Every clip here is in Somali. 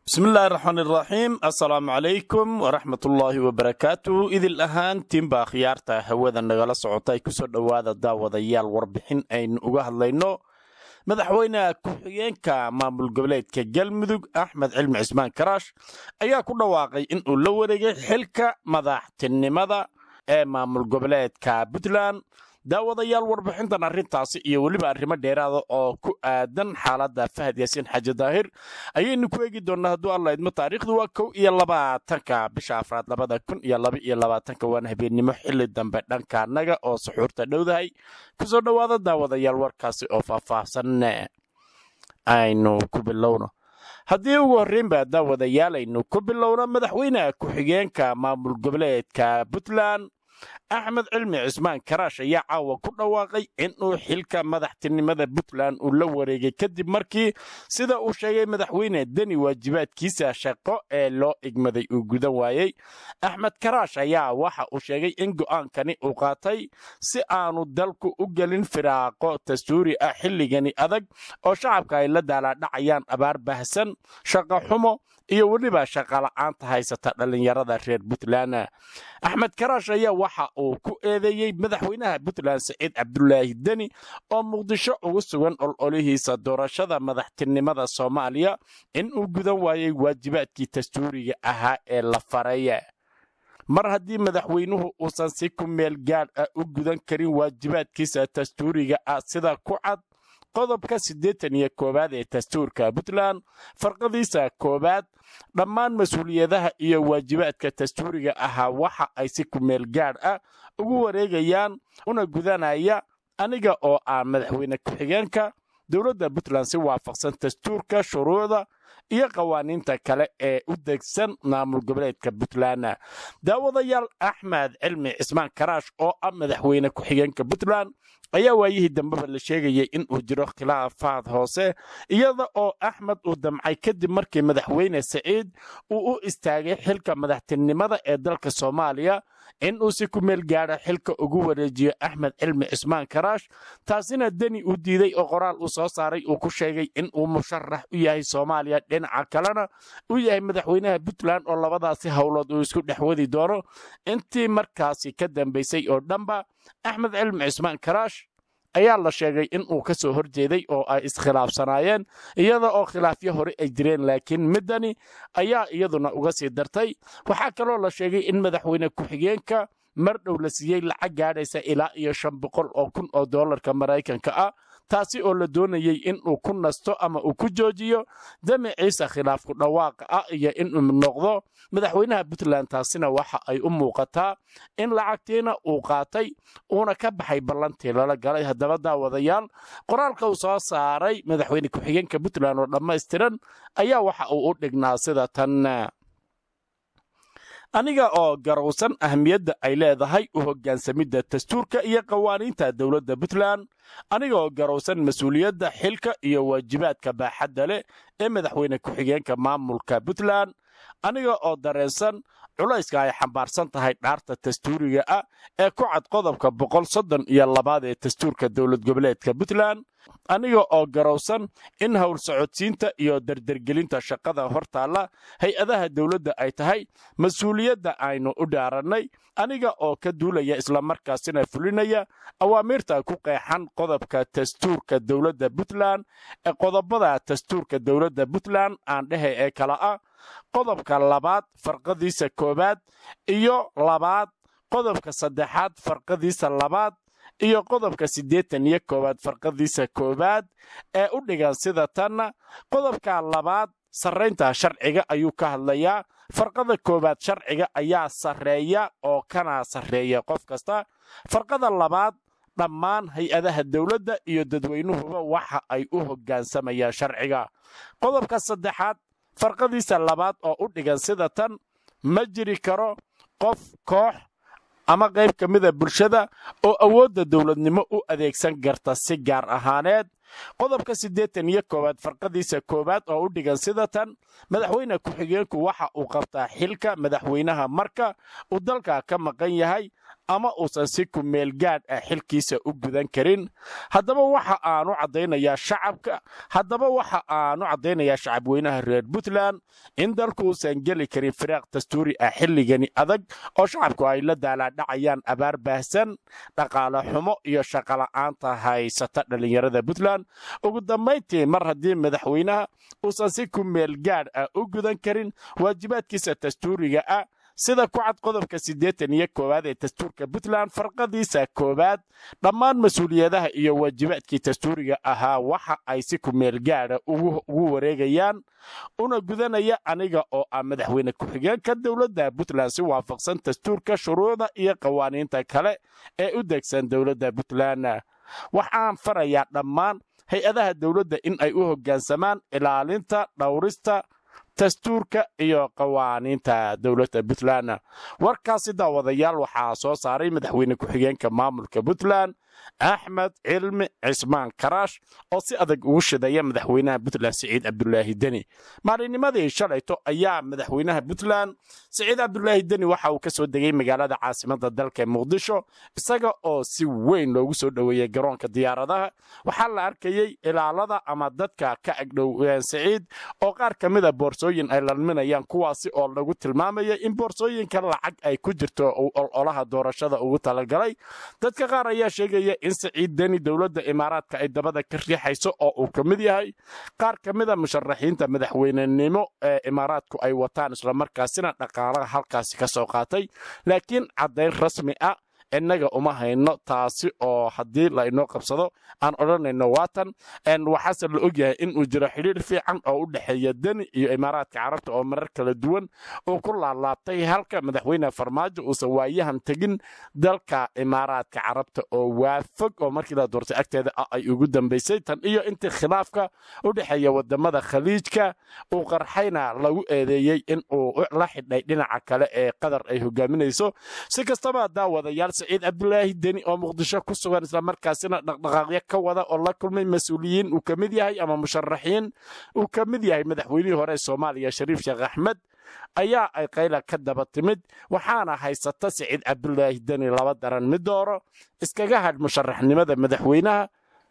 bismillahi raxmaan iraxiim assalaamu calaykum waraxmatullaahi wabarakaatu idil ahaantiinbaa khiyaarta hawada nagala socota ay kusoo dhowaada daawadayaal warbixin aynu uga hadlayno madaxweyne ku-xigeenka maamul goboleedka galmudug axmed cilmi cismaan karaash ayaa ku dhawaaqay inuu la wareegay xilka madaxtinimada ee maamul goboleedka puntland daawadayaal warbixintan arrintaasi iyo weliba arrimo dheeraada oo ku aadan xaaladda fahad yaasiin xaaji daahir ayaynu ku eegi doonnaa hadduu alla idmo taariikhdu waa kow iyo labaatanka bisha afraad labada kun iyo laba iyo labaatanka waana habeennimo xilli dambe dhankaanaga oo suxuurta dhowdahay kusoo dhowaada daawadayaal warkaasi oo faahfaahsan aynu ku bilowno haddii ugu horreynba daawadayaal aynu ku bilowno madaxweyne ku-xigeenka maamul goboleedka puntland axmed cilmi cismaan karaash ayaa caawa ku dhawaaqay inuu xilka madaxtinimada puntland uu la wareegay kadib markii sida uu sheegay madaxweyne deni waajibaadkiisa shaqo ee loo igmaday uu gudan waayey axmed karaash ayaa waxa uu sheegay in go'aankani uu qaatay si aanu dalku u gelin firaaqo dastuuri ah xilligani adag oo shacabka ay la daalaadhacayaan abaar baahsan shaqo xumo iyo weliba shaqala'aanta haysata dhallinyarada reer puntland axmed karaash ayaa waxa uu ku eedeeyey madaxweynaha puntland saciid cabdulaahi deni oo muqdisho ugu sugan ololihiisa doorashada madaxtinimada soomaaliya in uu gudan waayey waajibaadkii dastuuriga ahaa ee la faray mar haddii madaxweynuhu uusan si ku meel gaadh ah u gudan karin waajibaadkiisa dastuuriga ah sida ku cad qodobka siddeetan iyo koowaad ee dastuurka puntland farqadiisa koowaad dhammaan mas-uuliyadaha iyo waajibaadka dastuuriga ahaa waxa ay si kumeel gaadh ah ugu wareegayaan una gudanaya aniga oo ah madaxweyne ku-xigeenka dowladda puntland si waafaqsan dastuurka shuruucda iyo qawaaniinta kale ee u degsan maamul goboleedka puntland daawadayaal axmed cilmi cismaan karaash oo ah madaxweyne ku-xigeenka puntland ayaa waayihii dambeba la sheegayay in uu jiro khilaafaad hoose iyada oo axmed uu damcay kadib markii madaxweyne saciid uu u istaagay xilka madaxtinimada ee dalka soomaaliya in uu si ku meel gaadha xilka ugu wareejiyo axmed cilmi cismaan karaash taasina deni uu diiday oo qoraal uu soo saaray uu ku sheegay in uu musharax u yahay soomaaliya dhinaca kalena uu yahay madaxweynaha puntland oo labadaasi howlood uu isku dhex wadi doono intii markaasi ka dambaysay oo dhanba axmed cilmi cismaan karaash ayaa la sheegay in uu ka soo horjeeday oo ay iskhilaafsanaayeen iyada oo khilaafyo hore ay jireen laakiin middani ayaa iyaduna uga sii dartay waxaa kaloo la sheegay in madaxweyne ku-xigeenka mar dhow la siiyey lacag gaadhaysa ilaa iyo shan boqol oo kun oo doolarka maraykanka ah taasi oo la doonayey in uu ku nasto ama uu ku joojiyo damaciisa khilaafku dhawaaqa ah iyo inuu noqdo madaxweynaha puntland taasina waxa ay u muuqataa in lacagtiina uu qaatay uuna ka baxay ballantii lala galay haddaba daawadayaal qoraalka uu soo saaray madaxweyne ku-xigeenka puntland oo dhammaystiran ayaa waxa uu u dhignaa sida tan aniga oo garowsan ahmiyadda ay leedahay u hoggaansamidda dastuurka iyo qawaaniinta dowladda puntland aniga oo garowsan mas-uuliyadda xilka iyo waajibaadka baaxadda leh ee madaxweyne ku-xigeenka maamulka puntland aniga oo dareensan culayska ay xambaarsan tahay dhaarta dastuuriga ah ee ku cad qodobka boqol soddon iyo labaad ee dastuurka dowlad goboleedka puntland aniga oo garowsan in howl socodsiinta iyo dardergelinta shaqada hortaalla hay-adaha dowladda ay tahay mas-uuliyadda aynu u dhaarannay aniga oo ka duulaya islamarkaasina fulinaya awaamiirta ku qeexan qodobka dastuurka dowladda puntland ee qodobada dastuurka dowladda puntland aan dhehe ee kala ah qodobka labaad farqadiisa koowaad iyo labaad qodobka saddexaad farqadiisa labaad iyo qodobka siddeetan iyo koowaad farqadiisa koowaad ee u dhigan sida tanna qodobka labaad sarraynta sharciga ayuu ka hadlayaa farqada koowaad sharciga ayaa sarreeya oo kana sarreeya qof kasta farqada labaad dhammaan hay-adaha dowladda iyo dadweynuhuba waxa ay u hoggaansamayaan sharciga qodobka saddexaad farqadiisa labaad oo u dhigan sida tan ma jiri karo qof koox ama qayb ka mida bulshada oo awoodda dowladnimo u adeegsan karta si gaar ahaaneed qodobka siddeetan iyo koowaad farqadiisa koowaad oo u dhigan sida tan madaxweyne ku-xigeenku waxa uu qabtaa xilka madaxweynaha marka uu dalka ka maqan yahay ama uusan si kumeel gaadh ah xilkiisa u gudan karin haddaba waxa aanu caddaynayaa shacabka haddaba waxa aanu caddaynayaa shacabweynaha reer puntland in dalku uusan geli karin firaaq dastuuri ah xilligani adag oo shacabku ay la daalaadhacayaan abaar baahsan dhaqaale xumo iyo shaqola'aanta haysata dhallinyarada puntland ugu dambayntii mar haddii madaxweynaha uusan si kumeel gaadh ah u gudan karin waajibaadkiisa dastuuriga ah sida ku cad qodobka siddeetan iyo koowaad ee dastuurka puntland farqadiisa koowaad dhammaan mas-uuliyadaha iyo waajibaadkii dastuuriga ahaa waxa ay si kumeel gaadha ugu wareegayaan una gudanaya aniga oo ah madaxweyne ku-xigeenka dowladda puntland si waafaqsan dastuurka shuruucda iyo qawaaniinta kale ee u degsan dowladda puntland waxaan farayaa dhammaan hay-adaha dowladda in ay u hoggaansamaan ilaalinta dhowrista dastuurka iyo qawaaniinta dowladda puntland warkaasi daawadayaal waxaa soo saaray madaxweyne ku-xigeenka maamulka puntland axmed cilmi cismaan karaash oo si adag ugu shidaya madaxweynaha puntland siciid cabdulaahi deni maalinnimadii shalayto ayaa madaxweynaha puntland siciid cabdulaahi deni waxa uu ka soo degay magaalada caasimadda dalka muqdisho isaga oo si weyn loogu soo dhoweeyey garoonka diyaaradaha waxaa la arkayey ilaalada ama dadka ka agdhow siciid oo qaar ka mida boorsooyin ay lalminayaan kuwaasi oo lagu tilmaamaya in boorsooyinka lacag ay ku jirto uu ololaha doorashada ugu talagalay dadka qaar ayaa sheegaya in siciid deni dowladda imaaraadka ay dabada ka riixayso oo uu ka mid yahay qaar ka mida musharaxiinta madaxweynenimo ee imaaraadku ay wataan islamarkaasina dhaqaalaha halkaasi ka soo qaatay laakiin caddayn rasmi ah innaga uma hayno taasi oo haddii la inoo qabsado aan odhanayno waatan waxaase la ogyahay inuu jiro xidhiir fiican oo u dhexeeya deni iyo imaaraadka carabta oo marar kala duwan uu ku laalaabtay halka madaxweyne farmaajo uusan waayahan tegin dalka imaaraadka carabta oo waafog oo markii la doortay agteeda ah ay ugu dambaysay tan iyo intii khilaafka u dhexeeya wadamada khaliijka uu qarxayna lagu eedeeyey in uu la xidhay dhinaca kale ee qatar ay hogaaminayso si kastaba daawadayaal siciid cabdulaahi deni oo muqdisho ku sugan islamarkaasina dhaqdhaqaaqyo ka wada oo la kulmay mas-uuliyiin uu ka mid yahay ama musharaxiin uu ka mid yahay madaxweynihii hore ee soomaaliya shariif sheekh axmed ayaa ay qayla ka daba timid waxaana haysata siciid cabdulaahi deni laba daran mid dooro iskaga hadh musharaxnimada madaxweynaha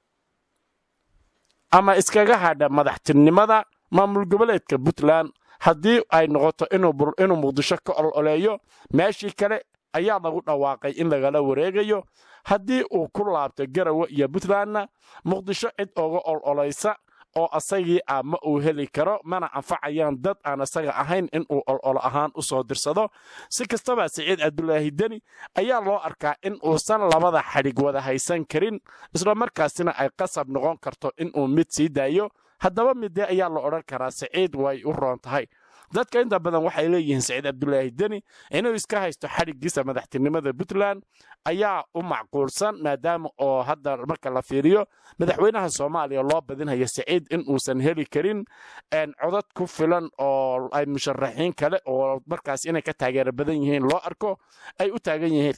ama iskaga hadha madaxtinimada maamul goboleedka puntland haddii ay noqoto inuu muqdisho ka ololeeyo meeshii kale ayaa lagu dhawaaqay in lagala wareegayo haddii uu ku laabto garawe iyo puntlandna muqdisho cid oga ololaysa oo asagii ah ma uu heli karo mana anfacayaan dad aan asaga ahayn inuu ololo ahaan u soo dirsado si kastaba siciid cabdulaahi deni ayaa loo arkaa in uusan labada xadhig wada haysan karin islamarkaasina ay qasab noqon karto inuu mid sii daayo haddaba midee ayaa la odhan karaa siciid way u roon tahay dadka inta badan waxay leeyihiin siciid cabdulaahi deni inuu iska haysto xadhiggiisa madaxtinimada puntland ayaa u macquulsan maadaama oo hadda marka la fiiriyo madaxweynaha soomaaliya loo badinhayo siciid in uusan heli karin codad ku filan oo ay musharaxiin kale oo markaas inay ka taageero badan yihiin loo arko ay u taagan yihiin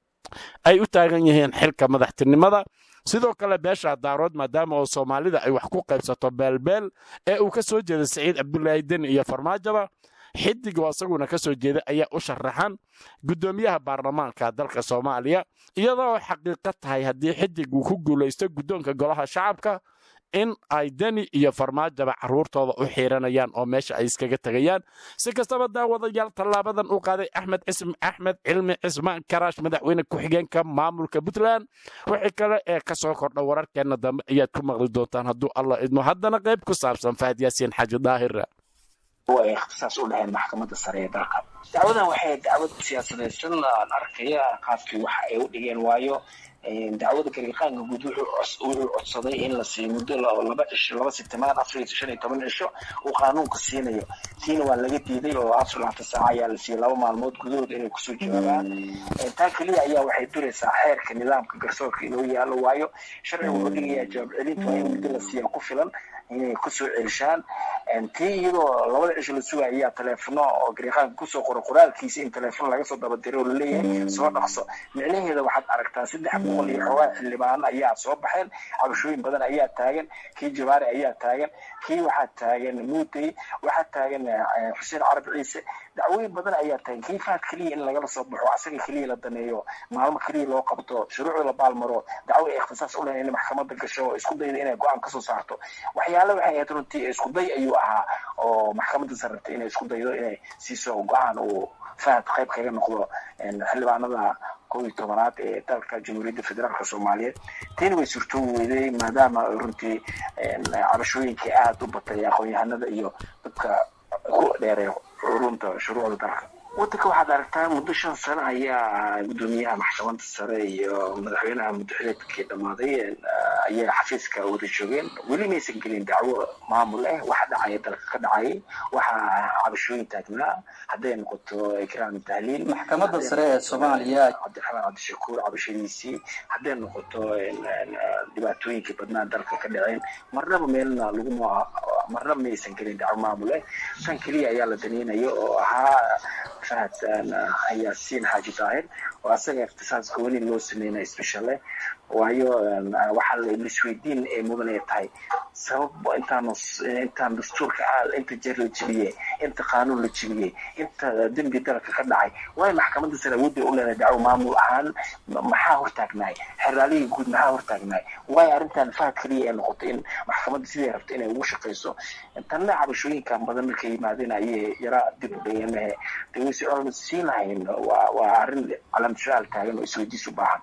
ay u taagan yihiin xilka madaxtinimada sidoo kale beesha daarood maadaama oo soomaalida ay wax ku qaybsato beelbeel ee uu ka soo jeeda siciid cabdulaahi deni iyo farmaajaba xidigoo isaguna ka soo jeeda ayaa u sharaxan guddoomiyaha baarlamaanka dalka soomaaliya iyadoo xaqiiqo tahay haddii xidig uu ku guulaysto guddoonka golaha shacabka in ay deni iyo farmaajaba caruurtooda u xiiranayaan oo meesha ay iskaga tegayaan si kastaba daawadayaal tallaabadan u qaaday axmed axmed cilmi cismaan karaash madaxweyne ku-xigeenka maamulka puntland wixii kale ee ka soo kordha wararkeenna dambe ayaad ku maqli doontaan hadduu allah idmo haddana qayb ku saabsan fahad yaasiin xaaji daahir ay ikhtisaas u dhaheen maxkamadda sare ee dalka dacwadan waxay dacwad siyaasadaysan aan arkaya qaabkii waxa ay u dhigeen waayo dacwada gariiqaanka guud wuxuu codsaday in la siiyo muddo laba cisho laba sitimaan afar iyo shan iyo toban cisho uu qaanuunka siinayo tiina waa laga diiday oo afar labaatan saaca ayaa la siiyey laba maalmood gudahood inay kusoo jawaabaan taa keliya ayaa waxay duraysaa xeerka nidaamka garsoorka inoo yaalo waayo sharciga wuxuu dhigayaa jawaab celinta waa in muddo la siiya ku filan inay kusoo celishaan tii iyadoo labada cisho la sugaya ayaa taleefono oo gariiqaanka kusoo qoro qoraalkiisa in taleefon laga soo dabadiray oo laleeyahay soo dhaqso micnaheeda waxaad aragtaa saddex boqol iyo xoogaa xildhibaano ayaa soo baxeen cabashooyin badan ayaa taagan kii jabaari ayaa taagan kii waxaa taagan muutey waxaa taagan xuseen carab ciise dacwooyin badan ayaa taagan kii faad keliya in lagala soo baxo asaga keliya la daneeyo maalmo keliya loo qabto shuruucda la baalmaro dacwo ay ikhtisaas u lehayn in maxkamadda gasho oo isku dayda inay go-aan kasoo saarto waxyaale waxay ahayd runtii isku day ayuu ahaa oo maxkamadda sarrabtay inay isku daydo inay siiso go-aan uu fahad qayb kaga noqdo xildhibaanada kow iyo tobanaad ee dalka jamhuuriyadda federaalka soomaaliyeed tani way surto weyday maadaama runtii cabashooyinkii aada u batay aqoon-yahanada iyo dadka ku dheereeya xurunta shuruucda dalka waddanka waxaad aragtaa muddo shan sano ayaa guddoomiyaha maxkamadda sare iyo madaxweynaha muddaxileedkii dhammaaday ayaa xafiiska wada joogeen weli maysan gelin dacwo maamul ah waxa dhacaya dalka ka dhacayay waxaa cabashooyin taagnaa hadday noqoto ikraam tahliil maxkamadda sare ee soomaaliya cabdiraxmaan cabdishakuur cabashadiisii hadday noqoto dhibaatooyinkii badnaa dalka ka dhaceen marnaba meelna laguma marnaba maysan gelin dacwo maamul ah tan keliya ayaa la daneynayo oo ahaa fahad yaasiin xaaji daahir oo asaga ikhtisaas gooni loo sameynaya special eh waayo waxaa laisweydiin ay mudan ay tahay sabab intaan intaan dastuurka inta jeer la jebiyey inta qaanuun la jebiyey inta dembi dalka ka dhacay waayo maxkamadda sare awoodday u leedahay dacwo maamul ahaan maxaa hortaagnaay xeraalihii guud maxaa hortaagnaay waayo arrintan fahad keliya ay noqotay in maxkamadda sidii rabta inay ugu shaqayso tanna cabashooyinkan badan markay yimaadeen ayay yaraa dib u dhayamahe dee wayse oran siin lahayn waa waa arrin calamshaal taagan oo isweydiis u baahan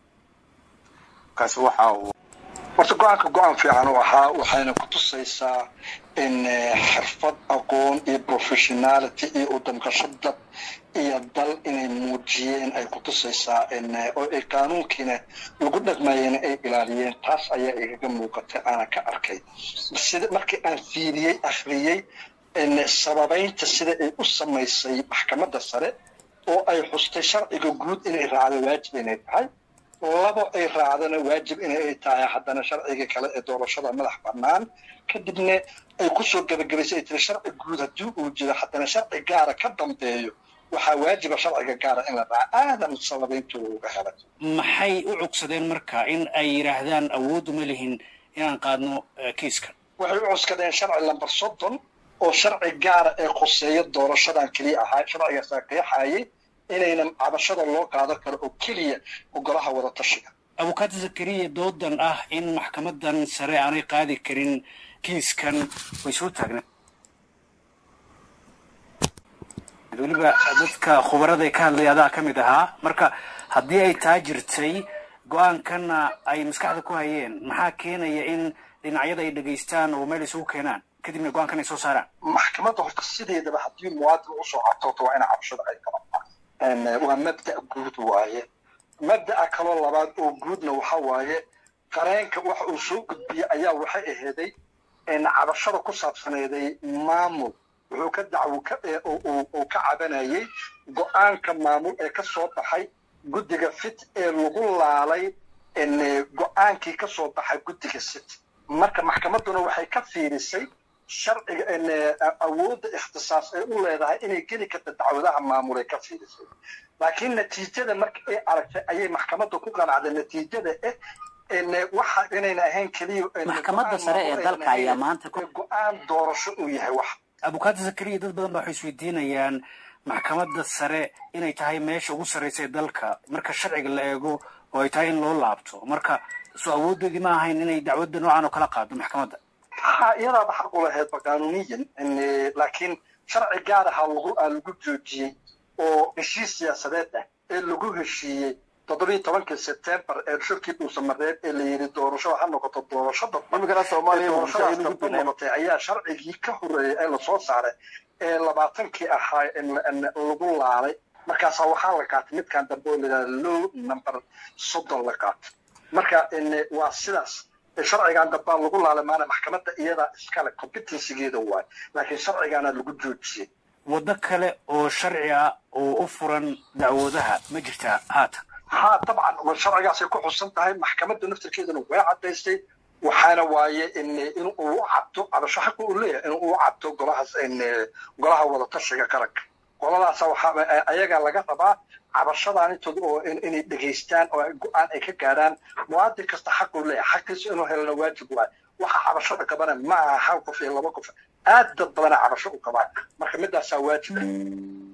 kaasi waxa uu horta go-aanka go-aan fiican u ahaa waxayna ku tusaysaa in xirfad aqoon iyo professionality iyo udamqasho dad iyo dal inay muujiyeen ay ku tusaysaa oo ay qaanuunkiina lagu dhaqmayeen ay ilaaliyeen taas ayaa igaga muuqatay aana ka arkay sida markii aan fiiriyey akhriyey sababaynta sida ay u samaysay maxkamadda sare oo ay xustay sharciga guud inay raacdo waajib inay tahay labo ay raacdana waajib inay tahay haddana sharciga kale ee doorashada madax bannaan kadibna ay kusoo gebagabaysay ay tiri sharci guud haddii uu jiro haddana sharci gaara ka dambeeyo waxaa waajiba sharciga gaara in la raaco aadan sababayntooda uga helay maxay u cugsadeen marka in ay yidhaahdaan awooddu ma lihin inaan qaadno kiiskan waxay u cuskadeen sharci lambar soddon oo sharci gaara ee khuseeya doorashadan keliya ahaa sharcigaasaa qeexayay inaynan cabashada loo qaadan karo oo keliya ogolaha wada tashiga abukaati zakariya doodan ah in maxkamadan sare aanay qaadi karin kiiskan way soo taagneen weliba dadka khubaraday ka hadlaya adaa ka mid ahaa marka haddii ay taa jirtay go-aankana ay maskaxda ku hayeen maxaa keenaya in dhinacyada ay dhegaystaan oo meel isugu keenaan kadibna go-aankan ay soo saaraan maxkamadda horta sideedaba haddii muwaadin usoo cabtooto waa ina cabashada ay qabataan waa mabda guud waaye mabda'a kaloo labaad oo guudna waxa waaye qareenka waxa uu soo gudbiyey ayaa waxay aheeday cabashada ku saabsaneeday maamul wuxuu ka dacwo uu ka cabanayay go-aanka maamul ee ka soo baxay guddiga fit ee lagu laalay go-aankii ka soo baxay guddiga sit marka maxkamadduna waxay ka fiirisay sharciga awoodda ikhtisaas ay u leedahay inay geli karta dacwadaha maamul ay ka fiirisay laakiin natiijada marka ay aragtay ayay maxkamadda ku qanacday natiijada eh waxa inayna ahayn keliya maxkamadda sare ee dalka ayaa maanta go-aan doorasho uu yahay wax abukaati zakariya dad badan ba waxay isweydiinayaan maxkamadda sare inay tahay meesha ugu sarraysa ee dalka marka sharciga la eego oo ay tahay in loo laabto marka soo awoodoodii ma ahayn inay dacwadda noocan oo kala qaado maxkamadda ha iyadaaba xaq u lahaydba qaanuuniyan laakiin sharci gaar ahaa lagu aa lagu joojiyey oo heshiis siyaasadeed ah ee lagu heshiiyey toddobiyi tobankii sebtembar ee shirkii dhuusamareed ee la yidhi doorasho ha noqoto doorashada doorashadaas ku noqotay ayaa sharcigii ka horeeyey ee lasoo saaray ee labaatankii ahaa lagu laalay markaasaa waxaa la qaatay midkan dambe oo layidhahda low number soddon la qaatay marka waa sidaas sharcigan dambaa lagu laalay maana maxkamadda iyadaa iskale competencygeeda waay laakiin sharcigaana lagu joojiyey waddo kale oo sharci ah oo u furan dacwoodaha ma jirtaa haatan ha dabcan sharcigaasay ku xusan tahay maxkamadda naftirkeedana way caddaystay waxaana waaye in uu cabto cabasho xaqa uu leeyahay in uu cabto golahaas golaha wadatashiga qaranka qoladaasa waxaa ayagaa laga rabaa cabashadaan intooda oo inay dhegaystaan oo go-aan ay ka gaadhaan muwaadin kasta xaquu leeyahay xaqiisa inuu helana waajib waay waxa cabashada qabana ma aha hal qof iyo laba qof aad dad badana cabasho u qabaan marka midaasaa waajib